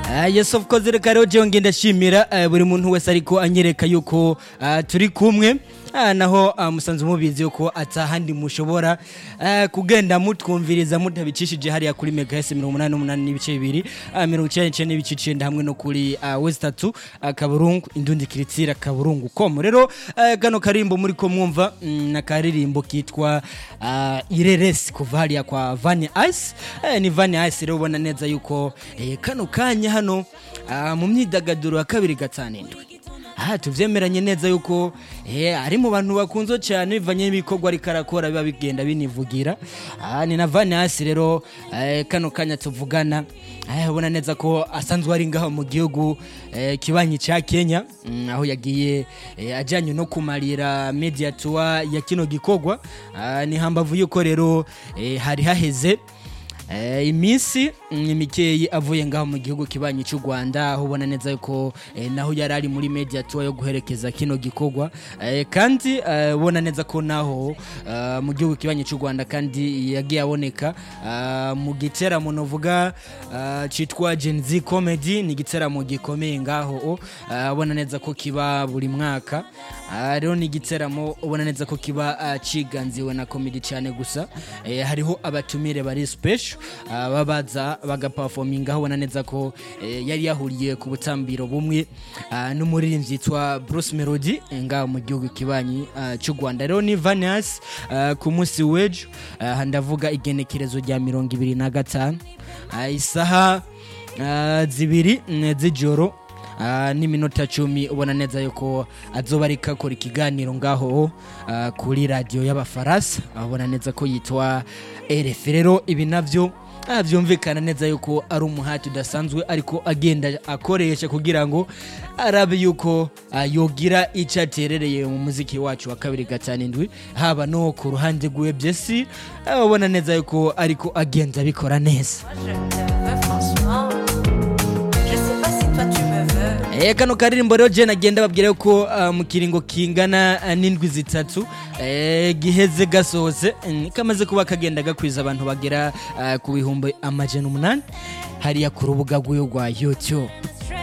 Uh, yes of course reka rero jewe ngenda shimira uh, buri muntu wese ariko anyereka yuko uh, turi kumwe uh, naho uh, musanze mubizi yuko atahandi mushobora uh, kugenda mutwumviriza mutabicishije hariya kuri megahes mirongo umunani n'umunani n'ibice bibiri uh, mirongo icenda n'icenda n'ibice icenda hamwe no kuri uh, west tatu uh, kaburungu indundi kiritsira kaburungu com rero uh, kano karimbo muriko mwumva mm, na karirimbo kitwa uh, ireresi kuva hariya kwa vani ice uh, ni vani ice rero ubona neza yuko eh, kano kanya hano uh, mu myidagaduro ya kabiri gatanu indwi aha tuvyemeranye neza yuko eh, ari mu bantu bakunzwe cyane bivanye n'ibikorwa ariko arakora biba bigenda binivugira aha ni na vani hasi rero eh, kano kanya tuvugana eh, ubona neza ko asanzwe ari ngaho mu gihugu eh, kibanyi ca kenya mm, aho yagiye eh, ajanye no kumarira media tour ya kino gikorwa ah, ni hambavu yuko rero eh, hari haheze Eh, iminsi mm, mikeyi avuye ngaho mu gihugu kibanyi cy'u Rwanda aho ubona neza yuko eh, naho yari ari muri media tour yo guherekeza kino gikorwa eh, kandi eh, ubona neza ko naho eh, mu gihugu kibanyi cy'u Rwanda kandi yagiye aboneka eh, mu giteramo novuga eh, citwa Gen Z Comedy ni igiteramo gikomeye ngaho eh, ubona neza ko kiba buri mwaka Ah, rero ni igiteramo ubona neza ko kiba ah, ciganziwe na comedy cyane gusa eh, hariho abatumire bari special ah, babaza bagaperforminga aho ubona neza ko eh, yari yahuriye ku butambiro bumwe ah, n'umuririmbyi yitwa Bruce Melody eh, ngaho mu gihugu kibanyi ah, cy'u Rwanda rero ni Vanias ah, ku munsi w'ejo ah, ndavuga igenekerezo rya mirongo ibiri na gatanu ah, isaha ah, zibiri mm, z'ijoro Ah, n'iminota cumi ubona neza yuko azoba ariko akora ikiganiro ngaho ah, kuri radiyo y'abafaransa aho ubona neza ko yitwa rf rero ibi navyo ah, vyumvikana neza yuko ari umuhati udasanzwe ariko agenda akoresha kugira ngo arabe yuko ah, yogira ico aterereye mu muziki wacu wa kabiri gatanu indwi haba no ku ruhande rwiwe byesi ah, ubona neza yuko ariko agenda abikora neza Je te veux franchement. Je sais pas si toi tu me veux. Eh, kano karirimbo rero je nagenda babwira yuko uh, mu kiringo kingana uh, n'indwi zitatu eh, giheze gasohotse mm, kamaze kuba kagenda gakwiza abantu bagera uh, ku bihumbi amajana umunani hariya ku rubuga rw'iyo rwa youtube